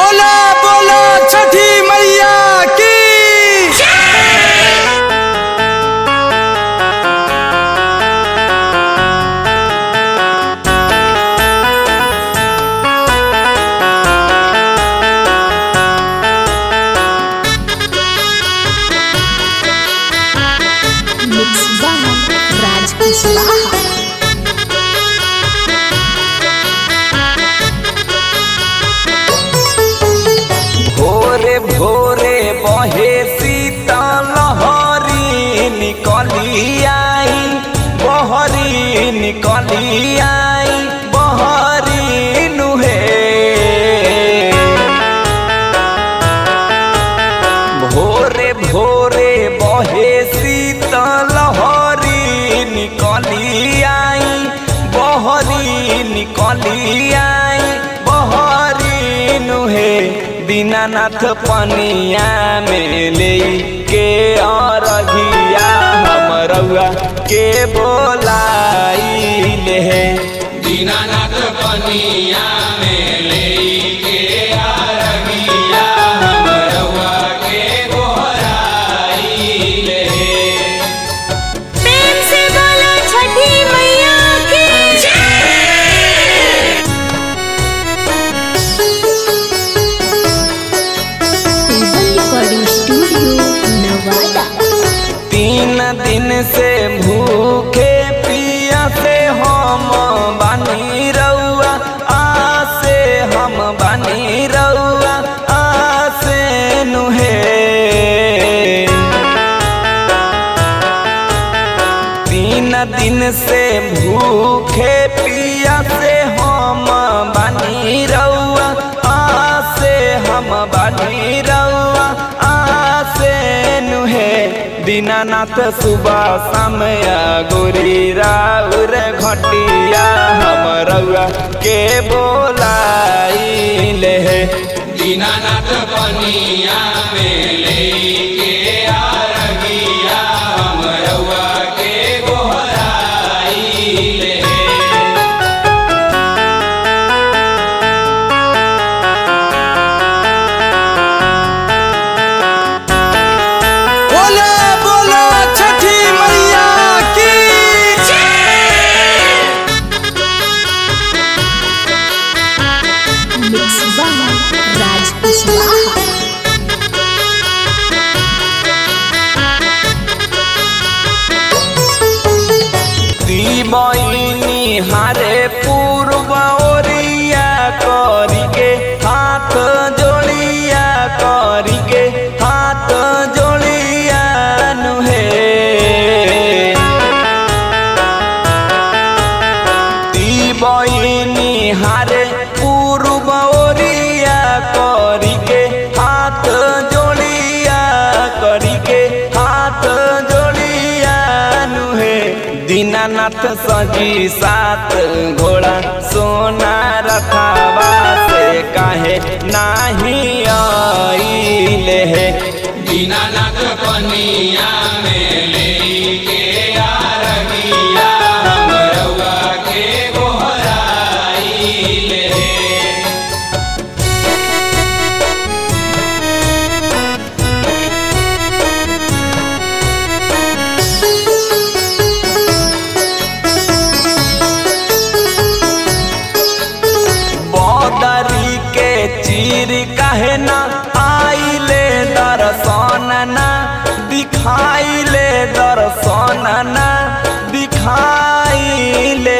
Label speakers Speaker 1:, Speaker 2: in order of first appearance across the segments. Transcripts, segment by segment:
Speaker 1: बोला बोला छठी मैया की
Speaker 2: Mix by Raj Kuswaha.
Speaker 3: भोरे भोरे बहे शीतल लहरी निकली आई बहरी निकली आई बहरी नुहे भोरे भोरे बहे शीतल लहरी निकली आई बहरी निकली आई बहरी नुहे दीनानाथ पनिया में ले के अरघिया हमरउआ के बोलाई ले
Speaker 4: दीनानाथ पनिया में लेके आरगिया हमरवा के गोहराई ले
Speaker 2: प्रेम से बोलो छठी मैया की टेबल रिकॉर्डिंग स्टूडियो नवादा
Speaker 3: तीन दिन से भूखे पिया से हम बानी रउआ आसे हम बानी रउआ आसे नुहे तीन दिन से भूखे पिया से हम बानी रउआ आसे हम बानी रउआ आसे नुहे दीनानाथ सुबह समय गोरी राउर घटिया हम रउआ के बोलाई ले
Speaker 4: दीनानाथ पनिया में लेके आरगिया हमरवा के गोहराई ले
Speaker 1: बोला बोला छठी मैया की
Speaker 2: Mix by Raj Kuswaha.
Speaker 3: बहिनी हारे पूर्व ओरिया करिके हाथ जोड़िया करिके हाथ जोड़िया नुहे ती बहिनी हारे पूर्व ओरिया करिके हाथ जोड़िया करिके हाथ जोड़िया नुहे दीनानाथ सजी सात घोड़ा सोना रखावा से काहे नाही आइले हे
Speaker 4: दीनानाथ पनिया में लेके आरगिया हमरवा के गोहराई ले
Speaker 3: बदरी के चीर काहे ना आइले दर्शन ना दिखाइले दर्शन ना दिखाइले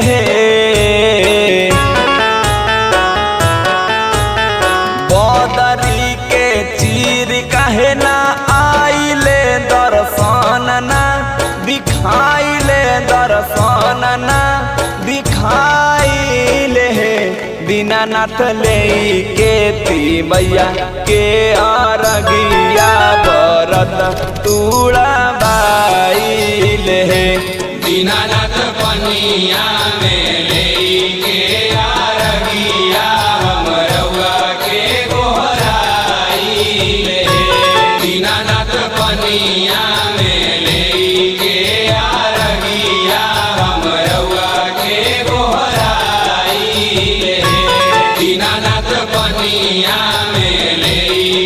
Speaker 3: बदरी के चीर काहे ना आइले दर्शन ना दिखाइले दर्शन ना दिखाइले दीनानाथ ले के ती मैया के अरगिया बरत तूड़ा बाइले
Speaker 4: दीनानाथ पनिया में लेके आरगिया हमरवा के गोहराई ले दीनानाथ पनिया में लेके आरगिया हमरवा के गोहराई ले दीनानाथ पनिया पनिया में लेई